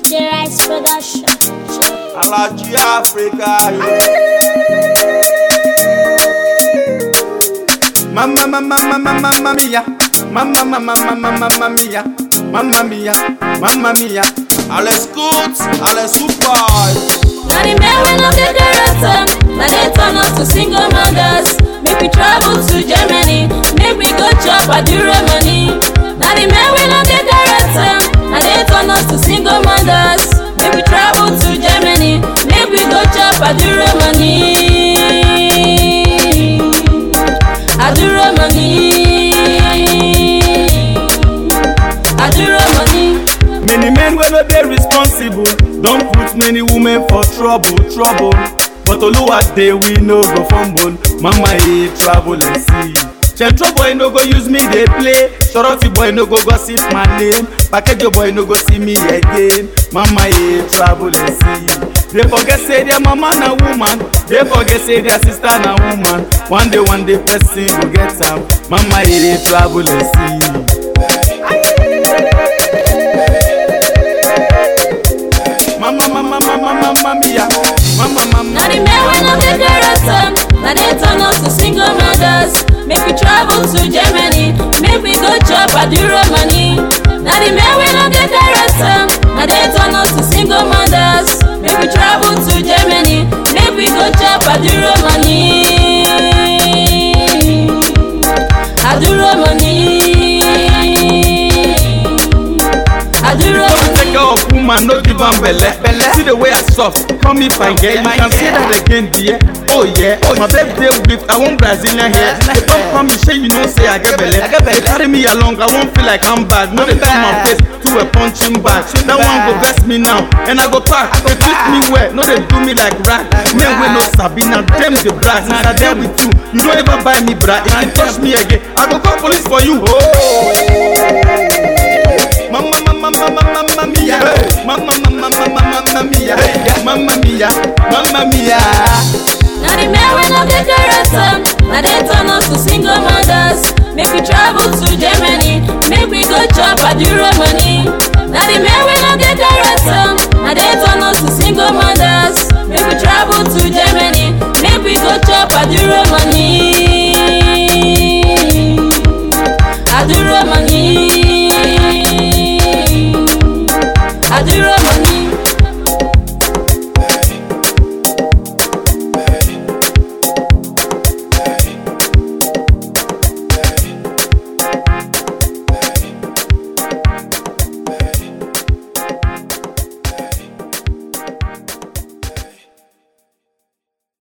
DJ Rice Production. Alaji Africa. Mamma, mamma, mamma, mamma mia. Mamma, mamma, mamma, mamma mia. Mamma mia, mamma mia. Alles gut, alles super. Na the men wey no get character, na they turn us to single mothers. Make we travel to Germany, make we go chop adure money. Na the men wey no get character, na they turn us to single mothers. Make we travel to Germany, make we go chop adure money. Adure money. Adure money. Many men wey no dey responsible don put many women for trouble, trouble. But Oluwa dey we no go fumble. Mama e travel and see. Central boy no go use me dey play. Soroti boy no go gossip my name. Pakejo boy no go see me again. Mama e travel and see. They forget say their mama na woman. They forget say their sister na woman. One day one day person go get am. Mama e travel and see. Mama, mama, mama, mama mia. Mama, mama. Na the men wey no get character, na they turn us to single mothers. Make we travel to Germany, make we go chop adure money. Na the men wey no get character, na they turn us to single mothers. Make we travel to Germany, make we go chop adure money. Adure money. Adure Don't money. take care of woman, no give am belle. See the way I soft, call me fine girl. You can say that again, dear. Oh yeah, my birthday gift, I want Brazilian hair. They don't call me, say you know say I get belle. They carry me along, I won't feel like I'm bad. No, they turn my face to a punching bag. That one go vex me now, and I go pack. They treat me well, no they do me like rat. Men wey no sabi, now them the brat. Since I there with you, you don't ever buy me bra. If you touch me again, I go call police for you. Oh. Mamma, mamma, mamma, mamma mia. Mamma, mamma, mamma, mamma mia. Mamma mia, mamma mia. Na the men wey no get character, na they turn us to single mothers. Make we travel to Germany, make we go chop adure money. Na the men wey no get character, na they turn us to single mothers. Make we travel to Germany, make we go chop adure money. Adure money. Adure money.